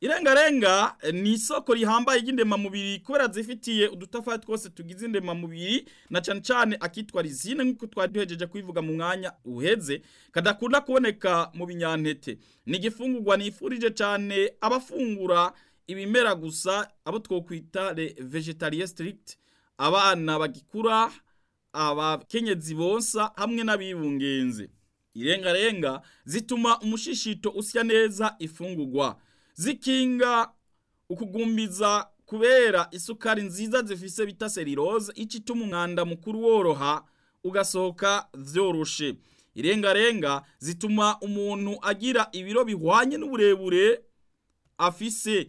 irengarenga ni isoko rihambaye ry'indemamubiri kubera zifitiye udutafari twose tugize indemamubiri na cane cane akitwa rizine nk'uko twari duhejeje kubivuga mu mwanya uheze kadakunda kuboneka mu binyantete ni igifungurwa nifurije cane abafungura ibimera gusa abo twokwita le vegetariens strict abana bagikura abakenyezi bonsa hamwe n'abibungenze irengarenga zituma umushishito usya neza ifungurwa zikinga ukugumbiza kubera isukari nziza zifise bita selirose ico ituma umwanda mukuru woroha ugasohoka vyoroshe irengarenga zituma umuntu agira ibiro bihwanye n'uburebure afise